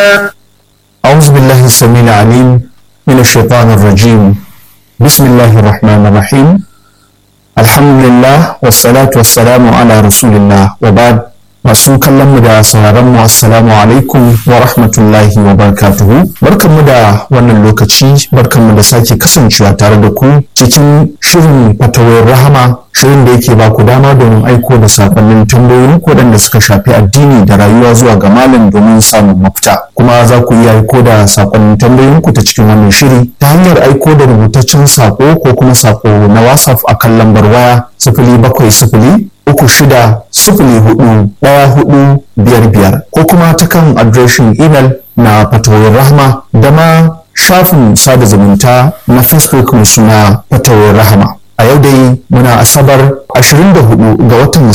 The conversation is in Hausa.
أعوذ بالله السميع العليم من الشيطان الرجيم بسم الله الرحمن الرحيم الحمد لله والصلاة والسلام على رسول الله وبعد masu kallon mu da sauraron mu assalamu alaikum wa rahmatullahi wa barakatuhu barkanmu da wannan lokaci barkanmu da sake kasancewa tare da ku cikin shirin fatawar rahama shirin da yake ba ku dama domin aiko da sakonnin tambayoyin waɗanda suka shafi addini da rayuwa zuwa ga malam domin samun mafita kuma za ku iya aiko da sakonnin tambayoyin ku ta cikin wannan shiri ta hanyar aiko da rubutaccen sako ko kuma sako na whatsapp akan lambar waya sifili bakwai sifili uku shida sifili hudu ɗaya hudu biyar biyar ko kuma ta kan adireshin imel na fatawoyin rahama da ma shafin sada zumunta na facebook mai suna fatawoyin rahama a yau dai muna asabar 24 ga watan